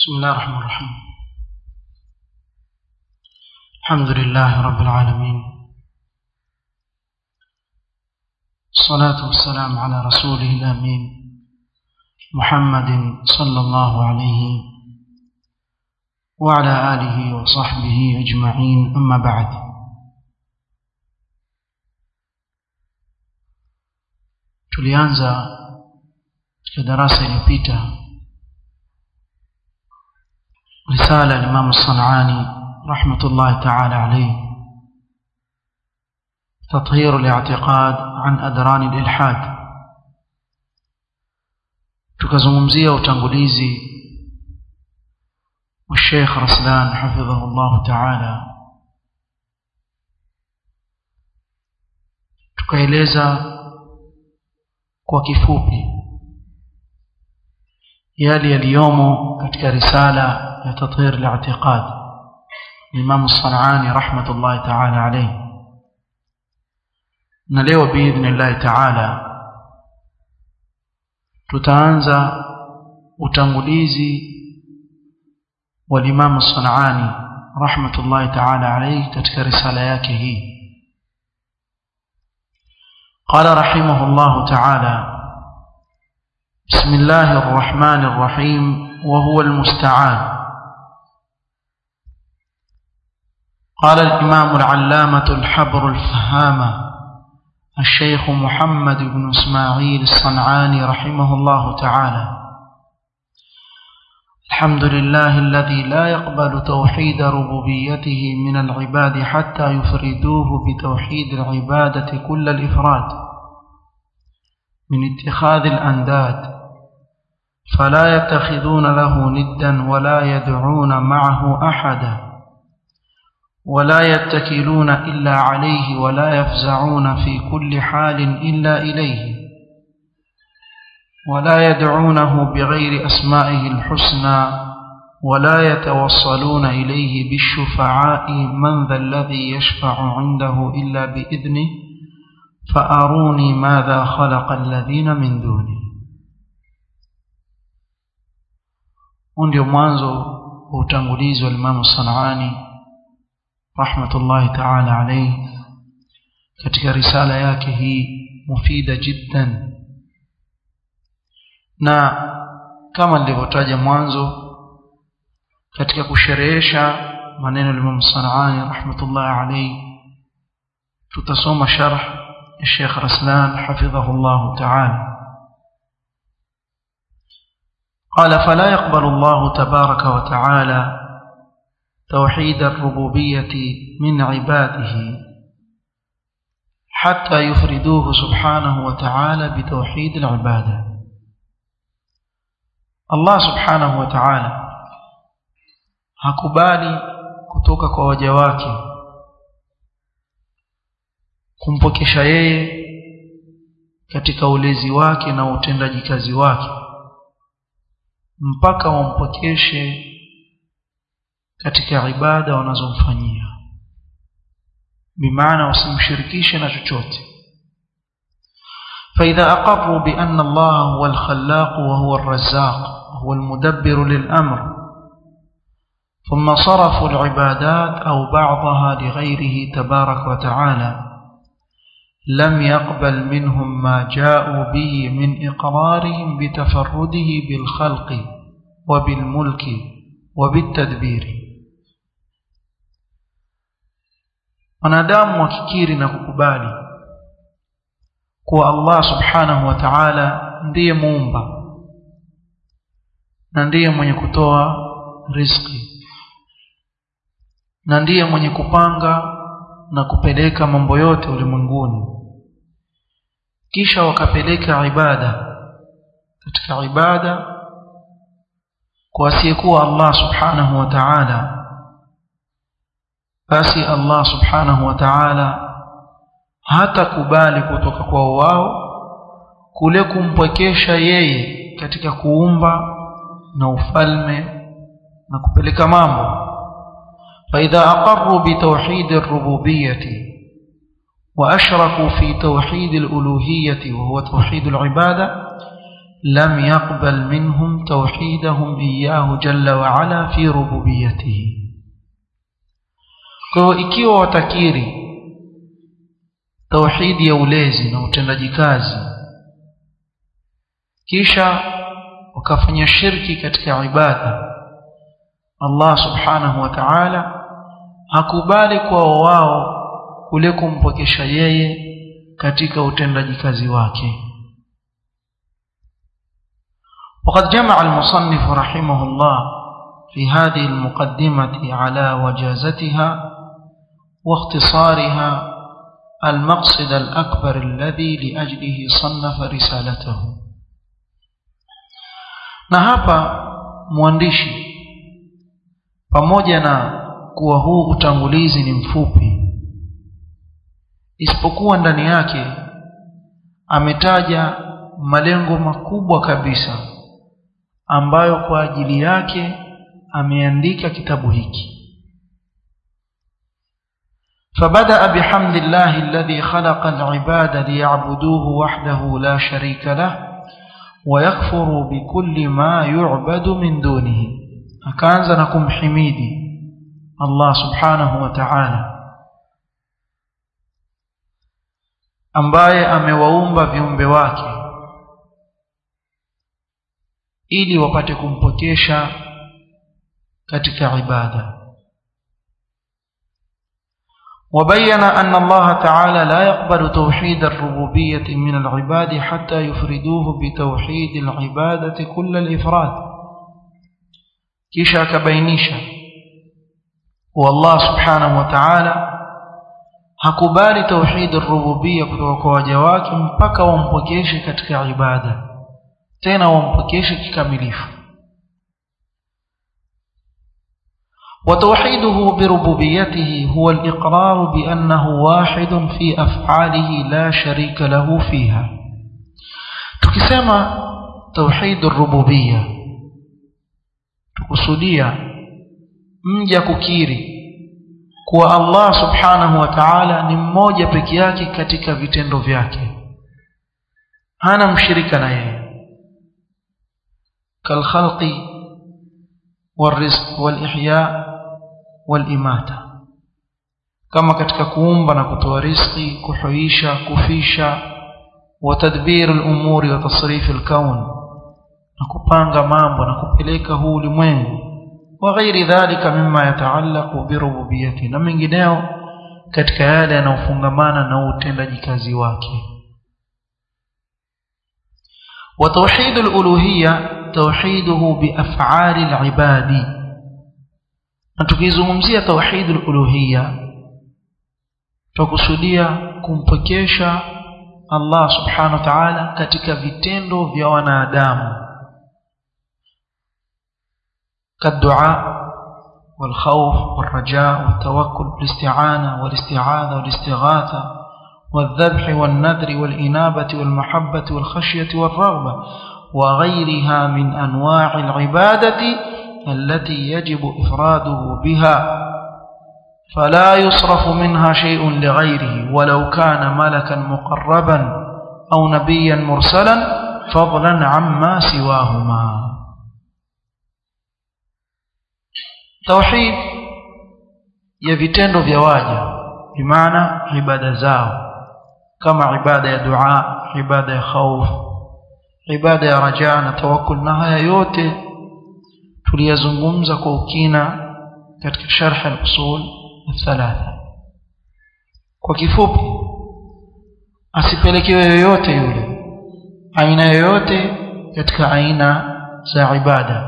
بسم الله الرحمن الرحيم الحمد لله رب العالمين الصلاة والسلام على رسوله الأمين محمد صلى الله عليه وعلى آله وصحبه أجمعين أما بعد tulianza katika darasa iliyopita risala limamu sanani rahmatullahi taala alaihi تطهير الاعتقاد عن أدران الإلحاد tukazungumzia utangulizi wa Sheikh Raslan hafidhahu Allah Ta'ala tukaeleza kwa kifupi yale yaliyomo katika risala ya tathir al-i'tiqad Imam Sanani rahmatullahi ta'ala alayhi na leo biidhnillah ta'ala tutaanza utangulizi wa Imam Sanani rahmatullahi ta'ala alayhi katika risala yake hii قال رحمه الله تعالى بسم الله الرحمن الرحيم وهو المستعان قال الإمام العلامة الحبر الفهامة الشيخ محمد بن إسماعيل الصنعاني رحمه الله تعالى الحمد لله الذي لا يقبل توحيد ربوبيته من العباد حتى يفردوه بتوحيد العبادة كل الإفراد من اتخاذ الأنداد فلا يتخذون له ندا ولا يدعون معه أحدا ولا يتكلون إلا عليه ولا يفزعون في كل حال إلا إليه ولا يدعونه بغير أسمائه الحسنى ولا يتوصلون إليه بالشفعاء من ذا الذي يشفع عنده إلا بإذنه فأروني ماذا خلق الذين من دونه ndio mwanzo wa utangulizi wa Imam Sanani rahmatullahi ta'ala alayhi katika risala yake hii mufida jiddan na kama nilivyotaja mwanzo katika kusherehesha maneno ya Imam Sanani rahmatullahi alayhi tutasoma sharh ya Sheikh Raslan hafidhahullah ta'ala قال فلا يقبل الله تبارك وتعالى توحيد الربوبية من عباده حتى يفردوه سبحانه وتعالى بتوحيد العبادة الله سبحانه وتعالى hakubali kutoka kwa waja wake kumpokesha yeye katika ulezi wake na utendaji kazi wake mpaka wampokeshe katika ibada wanazomfanyia bimaana wasimshirikishe na chochote فإذا أقروا بأن الله هو الخلاق وهو الرزاق وهو المدبر للأمر ثم صرفوا العبادات أو بعضها لغيره تبارك وتعالى لم يقبل منهم ما جاءوا به من إقرارهم بتفرده بالخلق وبالملك وبالتدبير wanadamu wakikiri na kukubali kuwa Allah subhanahu wa ta'ala ndiye muumba na ndiye mwenye kutoa riziki na ndiye mwenye kupanga na kupeleka mambo yote ulimwenguni kisha wakapeleka ibada katika ibada kwa asiyekuwa Allah subhanahu wa ta'ala basi Allah subhanahu wa ta'ala hata kubali kutoka kwa wao kule kumpwekesha yeye katika kuumba na ufalme na kupeleka mambo فإذا أقروا بتوحيد الربوبية وأشركوا في توحيد الألوهية وهو توحيد العبادة لم يقبل منهم توحيدهم إياه جل وعلا في ربوبيته kwa ikiwa watakiri tauhidi ya ulezi na utendaji kazi kisha wakafanya shirki katika ibada Allah subhanahu wa ta'ala hakubali kwao wao kule kumpokesha yeye katika utendaji kazi wake وقد جمع المصنف رحمه الله في هذه المقدمة على وجازتها واختصارها المقصد الأكبر الذي لأجله صنف رسالته na hapa mwandishi pamoja na kuwa huu utangulizi ni mfupi isipokuwa ndani yake ametaja malengo makubwa kabisa ambayo kwa ajili yake ameandika kitabu hiki فبدأ بحمد الله الذي خلق العباد ليعبدوه وحده لا شريك له ويكفروا بكل ما يعبد من دونه akaanza na kumhimidi Allah subhanahu wa ta'ala ambaye amewaumba viumbe wake ili wapate kumpokesha katika ibada وبين أن الله تعالى لا يقبل توحيد الربوبية من العباد حتى يفردوه بتوحيد العبادة كل الإفراد kisha akabainisha kuwa Allah subhanahu wa ta'ala hakubali tauhid ar-rububiyya kutoka kwa waja wake mpaka wampokeshe katika ibada tena wampokeshe kikamilifu وتوحيده بربوبيته هو الإقرار بأنه واحد في أفعاله لا شريك له فيها تكسما توحيد الربوبيه tukusudia mja kukiri kuwa Allah subhanahu wa ta'ala ni mmoja peke yake katika vitendo vyake hana mshirika na yeye kalkhalqi والرزق والإحياء والإماتة kama katika kuumba na kutoa riziki kuhuisha kufisha وتدبير الأمور وتصريف الكون na kupanga mambo na kupeleka huu ulimwengu wa ghairi dhalika mimma yataallaqu birububiyyati na mengineo katika yale yanayofungamana na utendaji kazi wake wa tauhid al-uluhiyya tauhiduhu bi af'ali al-ibadi na tukizungumzia tauhid al-uluhiyya tukusudia kumpokesha Allah subhanahu wa ta'ala katika vitendo vya wanadamu كالدعاء والخوف والرجاء والتوكل والاستعانة والاستعاذة والاستغاثة والذبح والنذر والإنابة والمحبة والخشية والرغبة وغيرها من أنواع العبادة التي يجب إفراده بها فلا يصرف منها شيء لغيره ولو كان ملكا مقربا أو نبيا مرسلا فضلا عما سواهما tauhid ya vitendo vya waja bimaana ibada zao kama ibada ya dua ibada ya khauf ibada ya raja na tawakkul na haya yote tuliyazungumza kwa ukina katika sharh al-usul thalatha kwa kifupi asipelekewe yoyote yule aina yoyote katika aina za ibada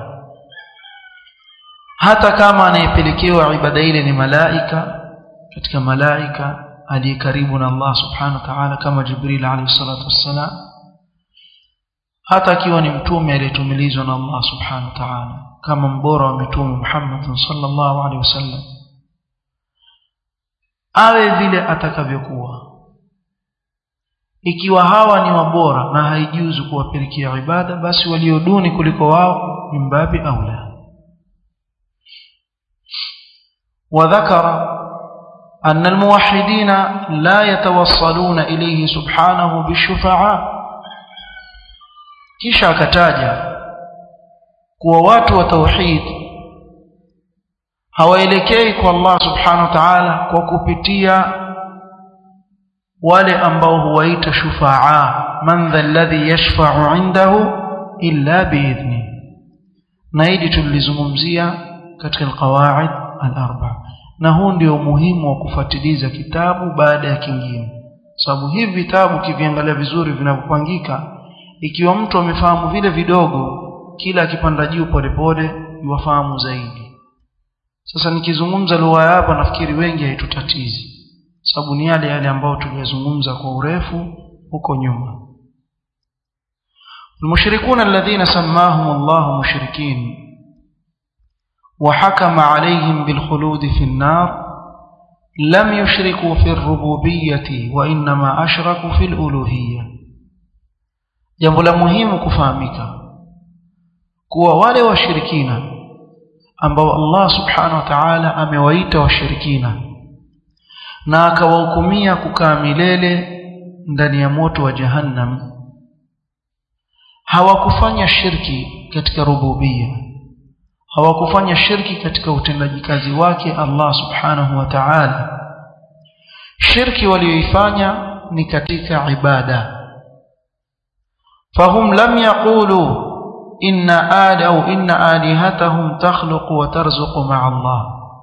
hata kama anayepelekewa ibada ile ni malaika katika malaika aliye karibu na Allah subhanahu wa ta'ala kama Jibril alayhi salatu wassalam hata akiwa ni mtume aliyetumilizwa na Allah subhanahu wa ta'ala kama mbora wa mitume Muhammad sallallahu alaihi wasallam awe vile atakavyokuwa ikiwa hawa ni wabora na haijuzu kuwapelekea ibada basi walioduni kuliko wao mimbabi aula وذكر أن الموحدين لا يتوصلون إليه سبحانه بالشفعاء kisha akataja kuwa watu wa tauhid hawaelekei kwa Allah subhanahu wa ta'ala kwa kupitia wale ambao huwaita shufaa man dha alladhi yashfa'u indahu illa biidhni na hili tulizungumzia katika alqawaid al-arba na huu ndio umuhimu wa kufuatiliza kitabu baada ya kingine sababu hivi vitabu kiviangalia vizuri vinavyopangika ikiwa mtu amefahamu vile vidogo kila akipanda juu polepole yuwafahamu zaidi sasa nikizungumza lugha ya hapa nafikiri wengi haitutatizi sababu ni yale yale ambayo tuliyazungumza kwa urefu huko nyuma المشركون الذين سماهم الله مشركين وحكم عليهم بالخلود في النار لم يشركوا في الربوبية وإنما أشركوا في الألوهية jambo la muhimu kufahamika kuwa wale washirikina ambao Allah subhanahu wa ta'ala amewaita washirikina na akawahukumia kukaa milele ndani ya moto wa jahannam hawakufanya shirki katika rububia hawakufanya shirki katika utendaji kazi wake Allah subhanahu wa ta'ala shirki walioifanya ni katika ibada فهم لم يقولوا إن آل أو إن آلهتهم تخلق وترزق مع الله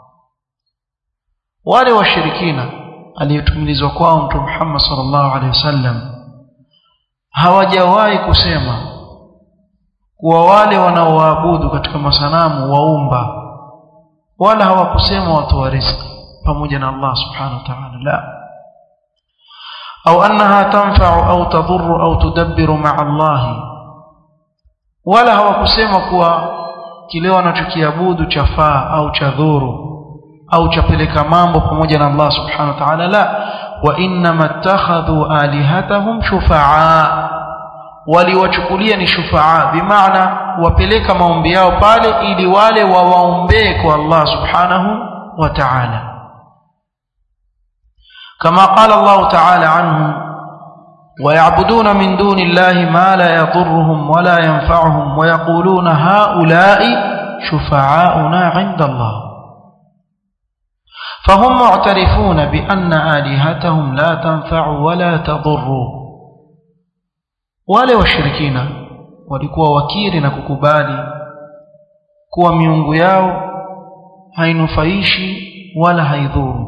wale washirikina aliyetumilizwa kwao mtume Muhammad sallallahu alaihi wasallam hawajawahi kusema kuwa wale wanaoabudu katika masanamu waumba wala hawakusema watoa riziki pamoja na Allah subhanahu wa ta'ala la أو أنها تنفع أو تضر أو تدبر مع الله ولا hawakusema kuwa kile wanachokiabudu chafaa au chadhuru au chapeleka mambo pamoja na Allah subhanahu wa ta'ala la wa inma ittakhadhu alihatahum shufaa waliwachukulia ni shufaa bimaana wapeleka maombi yao pale ili wale wawaombee kwa Allah subhanahu wa ta'ala كما قال الله تعالى عنهم ويعبدون من دون الله ما لا يضرهم ولا ينفعهم ويقولون هؤلاء شفعاؤنا عند الله فهم معترفون بأن آلهتهم لا تنفع ولا تضر wale washirikina walikuwa wakiri na kukubali kuwa miungu yao hainufaishi wala haidhuru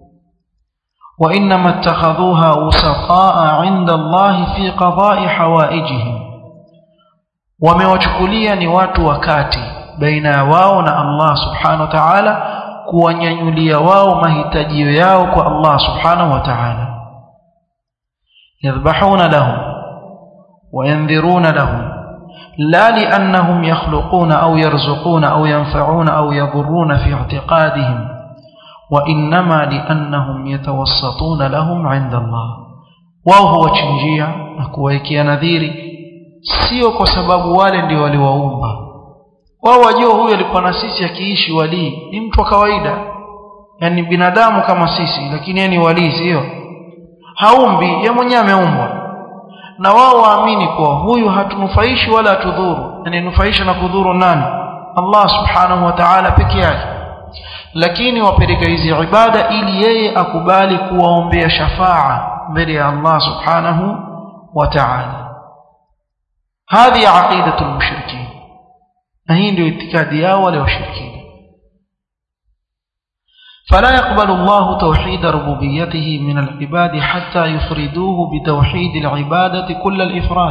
وإنما اتخذوها وسطاء عند الله في قضاء حوائجهم wamewachukulia ni watu wakati baina ya wao na Allah subhanahu wa ta'ala kuwanyanyulia wao mahitajio yao kwa Allah subhanahu wa ta'ala yadhbahuna lahum وينذرون لهم لا لأنهم يخلقون أو يرزقون أو ينفعون أو يضرون في اعتقادهم وإنما لأنهم يتوسطون لهم عند الله wao huwachinjia na kuwawekea nadhiri sio kwa sababu wale ndio waliwaumba wao wajua huyu alikuwa na sisi akiishi walii ni mtu wa kawaida yani binadamu kama sisi lakini yeye ni walii sio haumbi ye mwenyewe ameumbwa na wao waamini kuwa huyu hatunufaishi wala hatudhuru anayenufaisha na kudhuru nani Allah subhanahu wa ta'ala peke yake lakini wapeleka hizi ibada ili yeye akubali kuwaombea shafaa mbele ya Allah subhanahu wa ta'ala هذه عقيدة المشركين هي ndio itikadi yao wale washirikina فلا يقبل الله توحيد ربوبيته من العباد حتى يفردوه بتوحيد العبادة كل الإفراد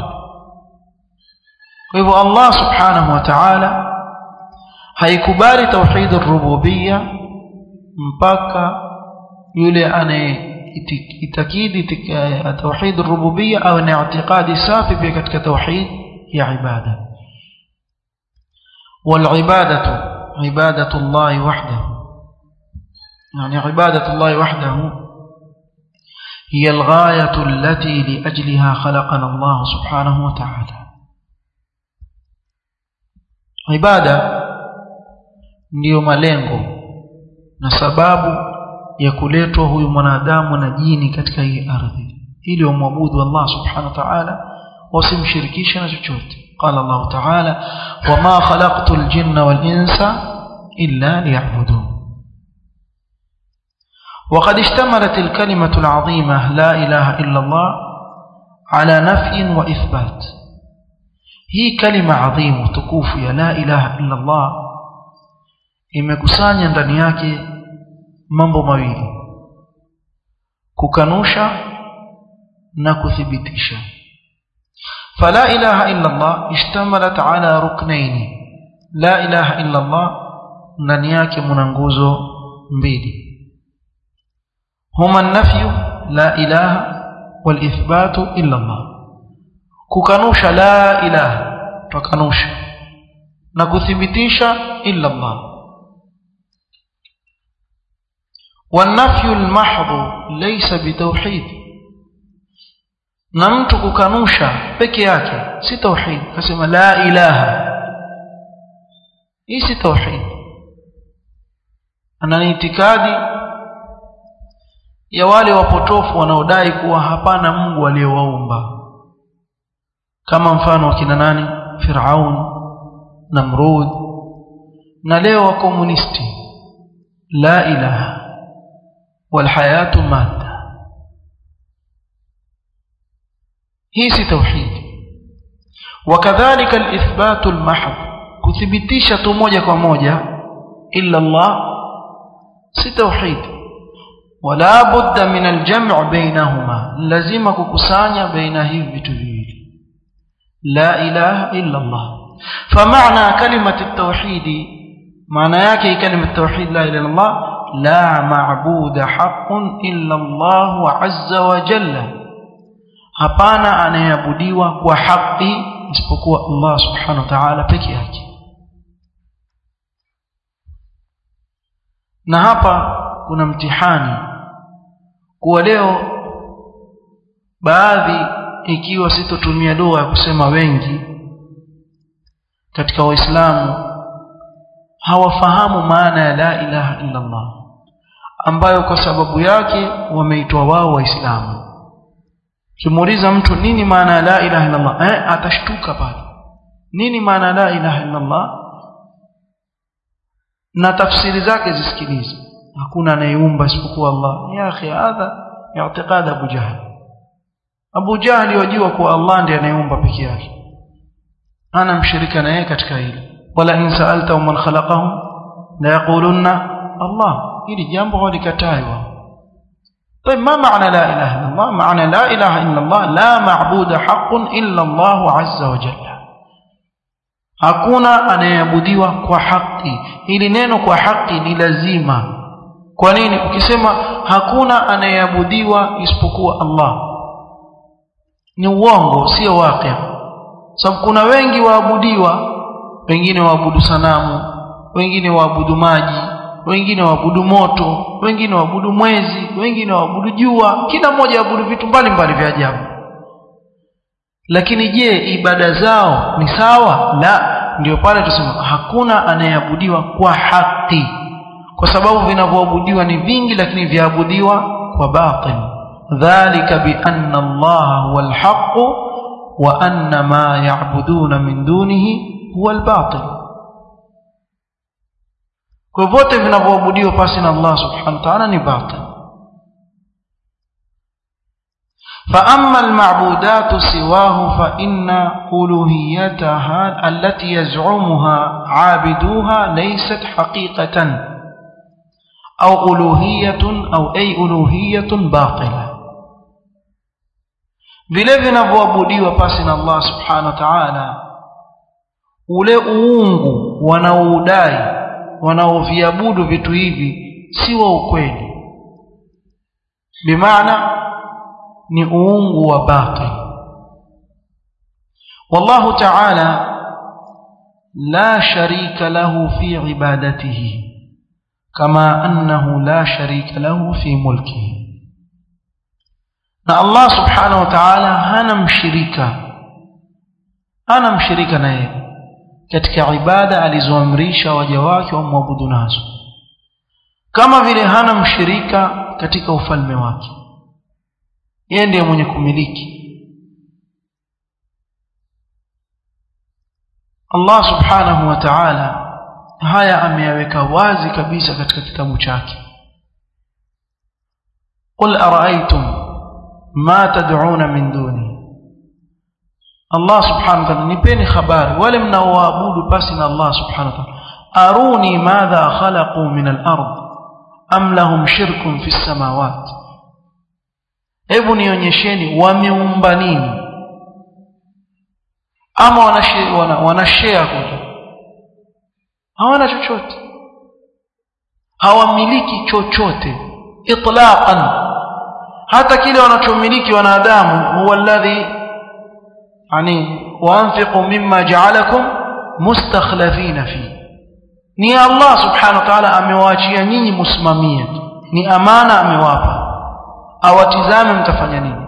وإذا الله سبحانه وتعالى haikubali tauhid rububia mpaka yule anayeitakidi tauhid rububia au na i'tiqadi safi pia katika tauhid ya ibada والعبادة عبادة الله وحده يعني عبادة الله وحده هي الغاية التي لأجلها خلقنا الله سبحانه وتعالى عبادة ndiyo malengo na sababu ya kuletwa huyu mwanadamu na jini katika hii ardhi ili wamwabudu Allah subhanahu wa ta'ala wasimshirikishe na chochote قال الله تعالى وما خلقت الجن والإنس إلا ليعبدون وقد اشتملت الكلمة العظيمة لا إله إلا الله على نفي وإثبات هي كلمة عظيمة تكوف يا لا إله إلا الله imekusanya ndani yake mambo mawili kukanusha na kuthibitisha فلا إله إلا الله اشتملت على ركنين لا إله إلا الله ndani yake mna nguzo mbili هما النفي لا إله والإثبات إلا الله كوكانوش لا إله تكانوش نكثبتيش إلا الله والنفي المحض ليس بتوحيد na mtu kukanusha peke yake si tauhid akasema la ilaha hii si tauhid ana itikadi ya wale wapotofu wanaodai kuwa hapana Mungu aliyewaumba kama mfano wakina nani Firaun Namrud na leo wa komunisti la ilaha والحياه ماده hii si tauhid wakadhalika alithbatu almahd kuthibitisha tu moja kwa moja illa Allah si tauhid wala budda min aljam' bainahuma lazima kukusanya baina hivi vitu viwili la ilaha illa Allah فمعنى كلمة التوحيد معنى yake كلمة التوحيد لا إله إلا الله لا معبود حق إلا الله عز وجل hapana anayeabudiwa kwa haki isipokuwa Allah subhanahu wa ta'ala peke yake na hapa kuna mtihani kuwa leo baadhi ikiwa sitotumia lugha ya kusema wengi katika waislamu hawafahamu maana ya la ilaha illa Allah ambayo kwa sababu yake wameitwa wao waislamu kimuuliza mtu nini maana ya la ilaha illa Allah eh atashtuka pale nini maana ya la ilaha illa Allah na tafsiri zake zisikilize hakuna anayeumba isipokuwa Allah ya akhi hadha i'tiqad Abu Jahl Abu Jahl yajua kuwa Allah ndiye anayeumba peke yake ana mshirika na yeye katika hili wala in sa'alta man khalaqahum la yaqulunna Allah hili jambo walikatai wao طيب ما معنى لا إله إلا الله معنى لا إله إلا الله لا معبود حق إلا الله عز وجل hakuna anayeabudiwa kwa haki hili neno kwa haki ni lazima kwa nini ukisema hakuna anayeabudiwa isipokuwa Allah ni uongo sio waqi sababu kuna wengi waabudiwa wengine waabudu sanamu wengine waabudu maji wengine waabudu moto wengine waabudu mwezi wengine waabudu jua kila mmoja waabudu vitu mbalimbali vya ajabu lakini je ibada zao ni sawa la ndio pale tusema hakuna anayeabudiwa kwa haki kwa sababu vinavyoabudiwa ni vingi lakini vyaabudiwa kwa batil dhalika bi anna Allah huwa alhaq wa anna ma ya'buduna min dunihi huwa albatil kwa vyote vinavyoabudiwa pasi na Allah subhanahu wa ta'ala ni batil فأما المعبودات سواه فإن ألوهيتها التي يزعمها عابدوها ليست حقيقة أو ألوهية أو أي ألوهية باطلة vile vinavyoabudiwa pasi na Allah subhanahu wa ta'ala ule uungu wanaoudai wanaoviabudu vitu hivi si wa ukweli bimaana ni uungu wa batil wallahu ta'ala la sharika lahu fi ibadatihi kama annahu la sharika lahu fi mulkihi na Allah subhanahu wa ta'ala hana mshirika hana mshirika na yeye katika ibada alizoamrisha waja wake wamwabudu nazo kama vile hana mshirika katika ufalme wake yeye ndiye mwenye kumiliki Allah subhanahu wa ta'ala haya ameyaweka wazi kabisa katika kitabu chake قل أرأيتم ما تدعون من دونه Allah subhanahu wa ta'ala nipeni habari wale mnaoabudu pasi na Allah subhanahu wa ta'ala aruni madha khalaqu min al-ard am lahum shirkun fi samawat hebu nionyesheni wameumba nini ama wanashare wana, wanashare kule hawana chochote hawamiliki chochote itlaqan hata kile wanachomiliki wanadamu huwa alladhi yani waanfiqu mimma ja'alakum mustakhlafina fi ni Allah subhanahu wa ta'ala amewaachia nyinyi msimamie ni amana amewapa awatizame mtafanya nini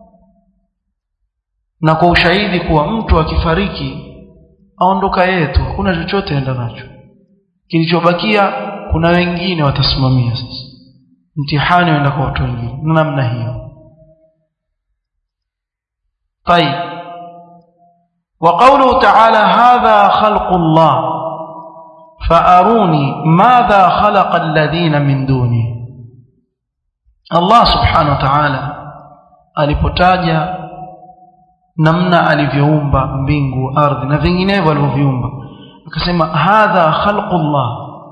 na kwa ushahidi kuwa mtu akifariki aondoka yetu hakuna chochote enda nacho kilichobakia kuna wengine watasimamia sasa mtihani uenda kwa watu wengine na namna hiyo طيب وقوله تعالى هذا خلق الله فأروني ماذا خلق الذين من دونه الله سبحانه وتعالى alipotaja namna alivyoumba mbingu ardhi na vinginevyo alivyoviumba akasema hadha khalqullah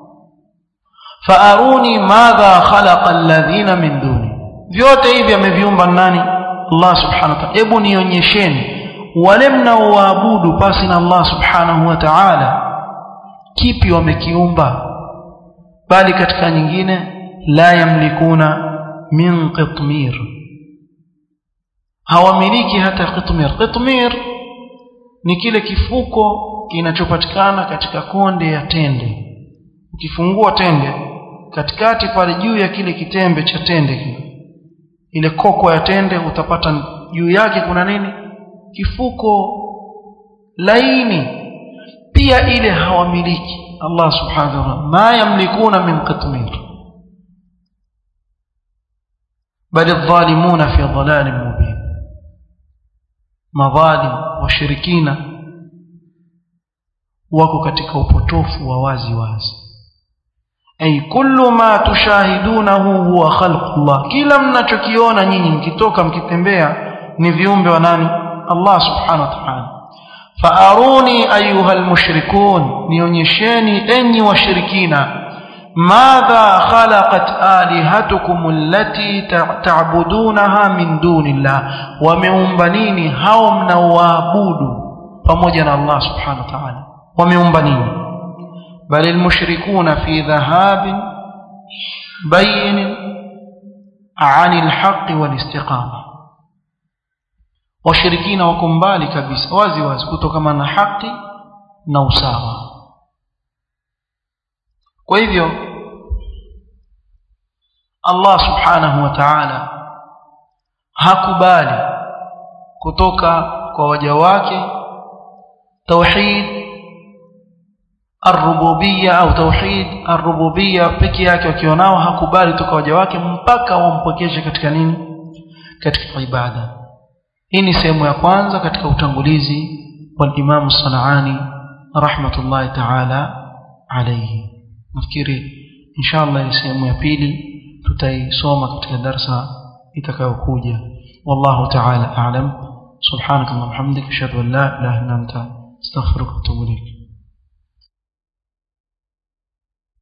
faaruni madha khalaqa alladhina min duni vyote hivi ameviumba nani Allah subhanahu wa ta'ala hebu nionyesheni wale mnaoabudu pasi na Allah subhanahu wa ta'ala kipi wamekiumba bali katika nyingine la yamlikuna min qitmir hawamiliki hata qitmir qitmir ni kile kifuko kinachopatikana katika konde ya tende ukifungua tende katikati pale juu ya kile kitembe cha tende kile ile koko ya tende utapata juu yake kuna nini kifuko laini pia ile hawamiliki Allah subhanahu wa ta'ala ma yamlikuna min qitmir bal adh-dhalimuna fi dhalalin mubin madhalim washirikina wako katika upotofu wa wazi wazi ay kullu ma tushahidunahu huwa khalqullah kila mnachokiona nyinyi mkitoka mkitembea ni viumbe wa nani Allah subhanahu wa ta'ala faaruni ayuha almushrikun nionyesheni enyi washirikina madha khalaqat alihatukum allati ta'budunaha min dunillah wameumba nini hao mnaoabudu pamoja na Allah subhanahu wa ta'ala wameumba nini بل المشركون في ذهاب بين عن الحق والاستقامة washirikina wako mbali kabisa wazi wazi kutokana na haki na usawa kwa hivyo Allah subhanahu wa ta'ala hakubali kutoka kwa waja wake tauhid الربوبيه au tauhid الربوبيه peke yake wakionao hakubali toka waja wake mpaka wampokeshe katika nini katika ibada hii ni sehemu ya kwanza katika utangulizi wa Imam Sanaani rahmatullahi ta'ala alayhi nafikiri inshallah ni sehemu ya pili tutaisoma katika darsa itakayokuja wallahu ta'ala a'lam subhanaka wa bihamdika ashhadu an la ilaha illa anta astaghfiruka wa atubu ilayk